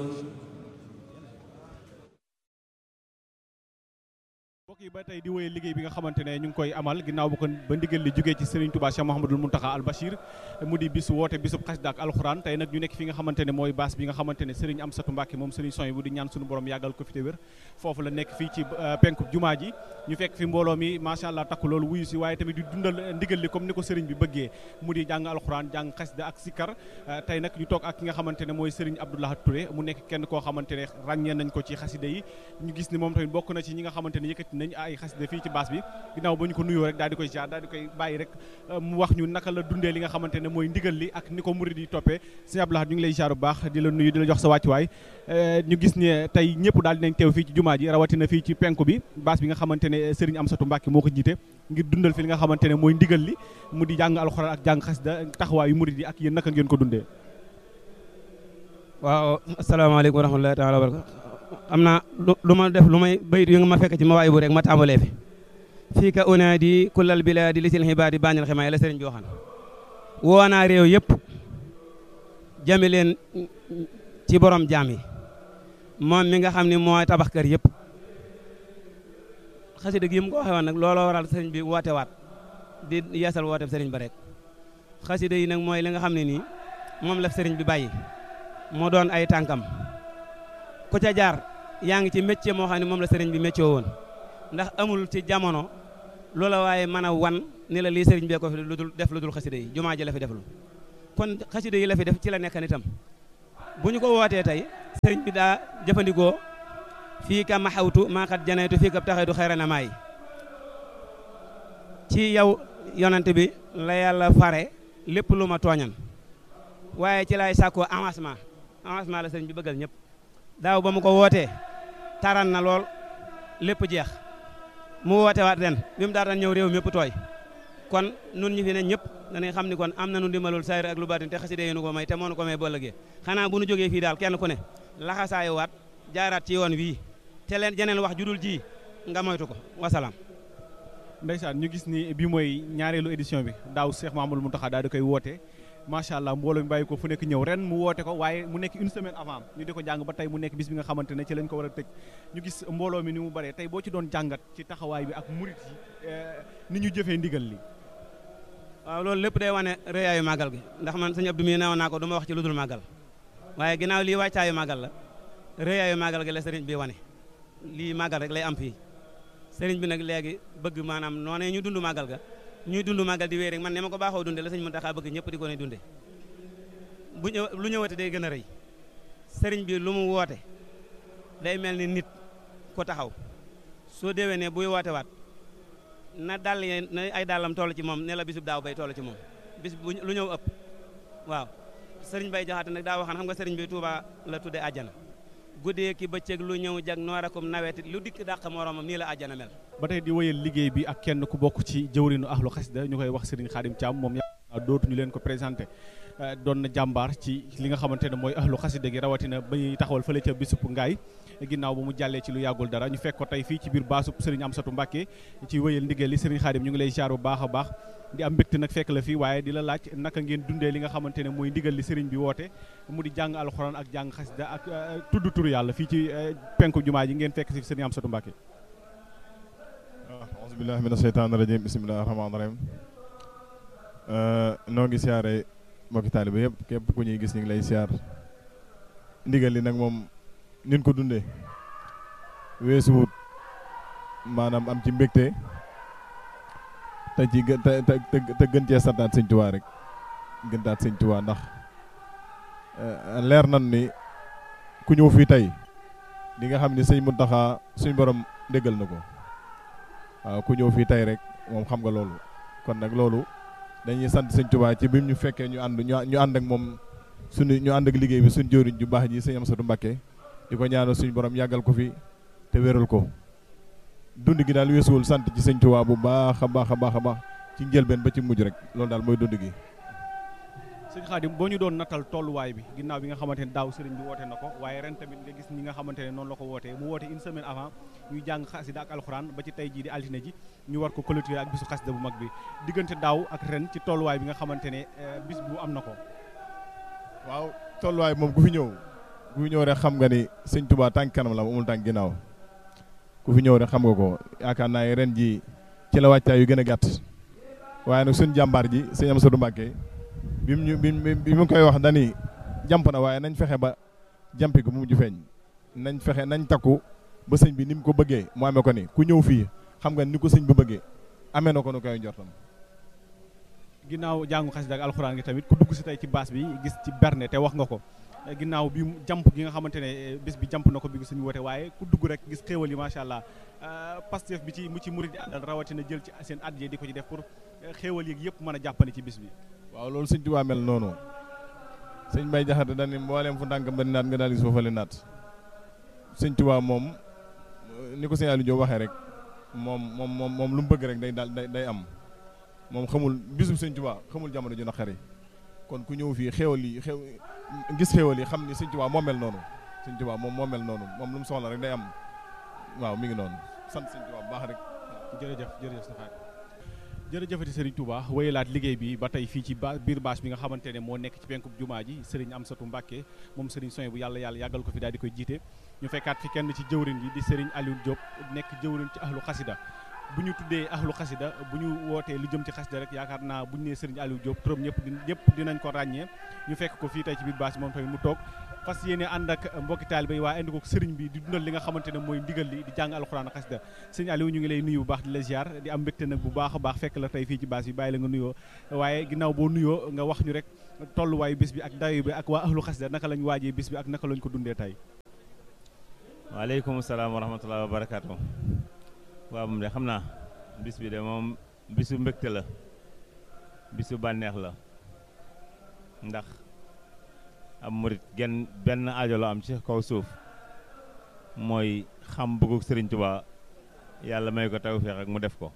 mbokk yi ba tey di wéyee liggéey bi nga xamante ne ñu ngi koy amal ginnaaw bu ko ba ndigal li jógee ci Serigne Touba Cheikh Mouhamadoul Mountakha Al Bachir mu di bis woote bisub xasida ak alxuraan tey nag ñu nekk fi nga xamante ne mooy baas bi nga xamante ne Serigne Amsatou Mbacke moom Serigne Soy bu di ñaan suñu borom yàggal ko fi te wér foofu la nekk fii ci penku jumaa ji ñu fekk fi mbooloo mi macha allah takku loolu wuyu si waaye tamit di dundal ndigal li comme ni ko Serigne bi bëggee mu di jàng alxuraan jàng xasida ak sikkar tey nag ñu toog ak ki nga xamante ne mooy Serigne Abdoulahat Touré mu nekk kenn koo xamante ne ràññee nañ ko ci xasida yi ñu gis ni moom tamit bokk na ci ñi nga xamante ne yëkkati nañ ay xasida fii ci baas bi ginnaaw ba ñu ko nuyoo rek daal di koy jaar daal di koy bàyyi rek mu wax ñu naka la dundee li nga xamante ne mooy ndigal li ak ni ko murid yi toppee sëñ Abdoulahat ñu ngi lay jaar bu baax di la nuyu di la jox sa wàccuwaay ñu gis ne tey ñëpp daal dinañ teew fii ci jumaa ji rawatina fii ci penku bi baas bi nga xamante ne Serigne Amsatou Mbacke moo ko jiite ngir dundal fi li nga xamante ne mooy ndigal li mu di jàng alxuraan ak jàng xasida taxawaayu murid yi ak yéen naka ngeen ko dundee waaw asalaamaaleykum wa rahmatullahi taala wa barakatu am naa lu ma def lu may bayit yu nga ma fekk ci ma waay bu rek ma tàmbalee fi fii ka unaadi kullal bilaadi li sil xibaadi bañal ximaay la sëriñ bi waxan woo naa réew yëpp jame leen ci borom jaam yi moom mi nga xam ne mooy tabax kër yëpp xasida gi mu ko waxee woon nag looloo waral sëriñ bi woote waat di yeesal woote sëriñ ba rek xasida yi nag mooy li nga xam ne nii moom la sëriñ bi bàyyi moo doon ay tànkam ku ca jaar yaa ngi ci métier moo xam ne moom la sëriñ bi métier woon ndax amul ci jamono loola waaye mën a wan ni la lii sëriñ bee ko fi lu dul def lu dul xasida yi jumaa ji la fi def lu kon xasida yi la fi def ci la nekkan itam bu ñu ko wootee tey sëriñ bi daa jëfandikoo fii ka maxawtu maaxat janaytu fii ka taxaytu xayra na maay ci yow yonante bi la yàlla fare lépp lu ma tooñan waaye ci lay sàkkoo avancement avancement la sëriñ bi bëggal ñëpp daaw ba mu ko wootee taran na lool lépp jeex mu woote waat ren bi mu daataan ñëw réew mépp tooy kon nun ñi fi ne ñëpp dañuy xam ni kon am nañu ndimbalul sayr ak lu baatin te xasida yi nu ko may te moo nu ko may bëllëgee xanaa bu nu jógee fii daal kenn ku ne laxasaayu waat jaaraat ci yoon wii te leen jeneen wax judul ji nga moytu ko wasalaam ndeysaan ñu gis ni bi mooy ñaareelu édition bi daaw Cheikh Mamadou Mountakha daal di koy woote macha allah mbooloo mi bàyyi ko fu nekk ñëw ren mu woote ko waaye mu nekk une semaine avant ñu di ko jàng ba tey mu nekk bis bi nga xamante ne ci lañ ko war a tëj ñu gis mbooloo mi ni mu bëree tey boo ci doon jàngat ci taxawaay bi ak murit yi ni ñu jëfee ndigal li waaw loolu lépp day wane rëyaayu màggal gi ndax man sëñ Abdou mi neewoon naa ko du ma wax ci lu dul màggal waaye ginnaaw lii wàccaayu màggal la rëyaayu màggal gi la sëriñ bi wane lii màggal rek lay am fii sëriñ bi nag léegi bëgg maanaam noonee ñu dund màggal ga ñuy dund màggal di wéy rek man ne ma ko baaxoo dunde la sëñ Mountakha bëgg ñëpp di ko ne dunde bu ñëw lu ñëwate day gën a rëy sëriñ bi lu mu woote day mel ni nit ko taxaw soo déwee ne buy woote waat na dàll ye na ay dàllam toll ci moom ne la bisub daaw bay toll ci moom bis bu lu ñëw ëpp waaw sëriñ bay jaxaate nag daa waxaan xam nga sëriñ bi Touba la tudde àjjana guddee ki bëccëg lu ñëw jag noorakum nawetit lu dikk dàq moromam nii la àjjana mel ba tey di wéyal liggéey bi ak kenn ku bokk ci jëwrinu ahlu xasida ñu koy wax Serigne Khadim Thiam moom yaa dootuñu leen ko présenté doon na jàmbaar ci li nga xamante ne mooy ahlu xasida gi rawatina ba ñuy taxawal fële ca bisub ngaay ginnaaw ba mu jàllee ci lu yàggul dara ñu fekk ko tey fii ci biir baasub Serigne Amsatou Mbacke ci wéyal ndigal li Serigne Khadim ñu ngi lay jaar bu baax a baax di am mbégte nag fekk la fii waaye di la laaj naka ngeen dundee li nga xamante ne mooy ndigal li Serigne bi woote mu di jàng alxuraan ak jàng xasida ak tudd turu yàlla fii ci penku jumaa ji ngeen fekk si Serigne Amsatou Mbacke auzu billahi mina sheytaani rajim bismillahi rahmaani rahim noo ngi siyaare mbokki taaliba yëpp képp ku ñuy gis ñu ngi lay siyaar ndigal li nag moom nin ko dundee weesuwut maanaam am ci mbégte te ci gë te te gën cee santaat sëñ Tuubaa rek gëntaat sëñ Tuubaa ndax leer nan ni ku ñëw fii tey di nga xam ni sëñ Muntaxa suñ borom déggal na ko waaw ku ñëw fii tey rek moom xam nga loolu kon nag loolu dañuy sant sëñ Tuubaa ci bi ñu fekkee ñu ànd ñu ànd ak moom suñu ñu ànd ak liggéey bi suñu jëwriñ ju baax ji sëñ Amsatou Mbacke di ko ñaanal suñu borom yàggal ko fi te wéral ko dund gi daal weesuwul sant ci sëñ Tuubaa bu baax a baax a baax a baax ci njëlbeen ba ci mujj rek loolu daal mooy dund gi. sëñ Khadim boo ñu doon natal tolluwaay bi ginnaaw bi nga xamante ne daaw sëriñ bi woote na ko waaye ren tamit nga gis ñi nga xamante ne noonu la ko wootee mu woote une semaine avant ñuy jàng xasida ak alxuraan ba ci tey jii di altine ji ñu war ko clôturer ak bisu xasida bu mag bi diggante daaw ak ren ci tolluwaay bi nga xamante ne bis bu am na ko. waaw tolluwaay moom ku fi ñëw ku fi ñëw rek xam nga ni sëñ Touba tànk kanam la amul tànk ginnaaw ku fi ñëw rek xam nga ko yaakaar naa ne ren ji ci la wàccaay yu gën a gàtt waaye nag suñ jàmbaar ji sëñ Amsatu Mbàkke bi mu ñu bi mu koy wax dani jàmp na waaye nañ fexe ba jàmpi ko mu mujj feeñ nañ fexe nañ takku ba sëñ bi ni mu ko bëggee mu amee ko ni ku ñëw fii xam nga ni ko sëñ bi bëggee amee na ko nu koy njortam ginnaaw jàngu xasida ak alxuraan gi tamit ku dugg si tey ci baas bi gis ci berne te wax nga ko ginnaaw bi jàmp gi nga xamante ne bés bi jàmp na ko bi ko suñu woote waaye ku dugg rek gis xéewal yi macha allah pastef bi ci mu ci murid di àndal rawatina jël ci seen addiya di ko ci def pour xéewal yi yëpp mën a jàppandi ci bis bi waaw loolu sëñ Tuubaa mel noonu sëñ Bay Jaxate dañ ni mbooleem fu ndànk ba naat nga daal gis foofale naat sëñ Tuubaa moom ni ko sëñ Aliou Diop waxee rek moom moom moom moom lu mu bëgg rek day daal day am moom xamul bisub sëñ Tuubaa xamul jamono ju naqari kon ku ñëw fii xéewal yi xew gis xéewal yi xam ni sëñ Tuubaa moo mel noonu sëñ Tuubaa moom moo mel noonu moom lu mu soxla rek day am waaw mi ngi noonu sant sëñ Tuubaa bu baax rek jërëjëf jërëjëf sa xaar jërëjëfati Serigne Touba wéyalaat liggéey bi ba tey fii ci ba biir bâche bi nga xamante ne moo nekk ci penkub jumaa ji Serigne Amsatou Mbacke moom Serigne Soy bu yàlla yàlla yàggal ko fi daal di koy jiite ñu fekkaat fi kenn ci jëwrin yi di Serigne Aliou Diop nekk jëwrin ci ahlu xasida bu ñu tuddee ahlu xasida bu ñu wootee lu jëm ci xasida rek yaakaar naa bu ñu nee Serigne Aliou Diop turam ñëpp di ñëpp dinañ ko ràññee ñu fekk ko fii tey ci biir bâche bi moom tamit mu toog fas yéene ànd ak mbokki taalibe yi waaye indi ko sëriñ bi di dundal li nga xamante ne mooy ndigal li di jàng alxuraan ak xasida sëriñ Aliou ñu ngi lay nuyu bu baax di la ziar di am mbégte nag bu baax a baax fekk la tey fii ci bâche bi bàyyi la nga nuyoo waaye ginnaaw boo nuyoo nga wax ñu rek tolluwaayu bis bi ak dayo bi ak waa ahlu xasida naka lañ waajee bis bi ak naka lañ ko dundee tey waaleykum salaam wa rahmatulah wa barakaatu waaw moom de xam naa bis bi de moom bisu mbégte la bisu bànneex la ndax am murit genn benn aajo la am ci kaw suuf mooy xam bëggug sëriñ Tuubaa yàlla may ko tawfeex ak mu def ko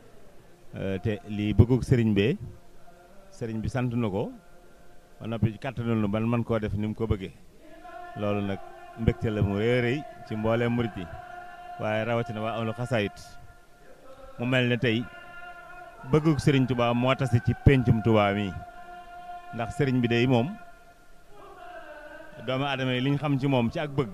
te lii bëggug sëriñ bee sëriñ bi sant na ko ba noppi kàttanul nu ban man koo def ni mu ko bëggee loolu nag mbégte la mu rëy rëy ci mbooleem murit yi waaye rawatina waa amlu xasaayit mu mel ne tey bëggug sëriñ Tuubaa moo tase ci péncum Tuubaa mi ndax sëriñ bi day moom doomu aadama yi li ñu xam ci moom ci ak bëgg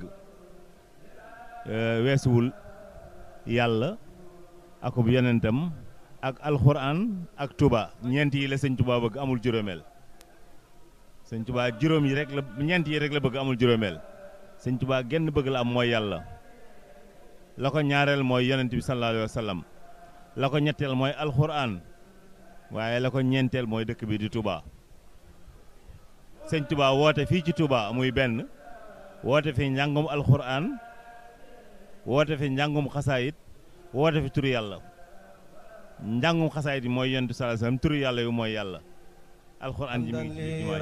weesuwul yàlla akub yonentam ak alxuraan ak Touba ñeent yi la sëñ Touba bëgg amul juróomeel sëñ Touba juróom yi rek la ñeent yi rek la bëgg amul juróomeel sëñ Touba genn bëgg la am mooy yàlla la ko ñaareel mooy yonent bi sallallahu alayhi wa sallam la ko ñetteel mooy alxuraan waaye la ko ñeenteel mooy dëkk bi di Touba. sëñ Touba woote fii ci Touba muy benn woote fi njàngum alxuraan woote fi njàngum xasaayit woote fi turu yàlla njàngum xasaayit yi mooy yonent sallallahu alayhi wasallam turu yàlla yu mooy yàlla alxuraan ji mi ngi ci jumaa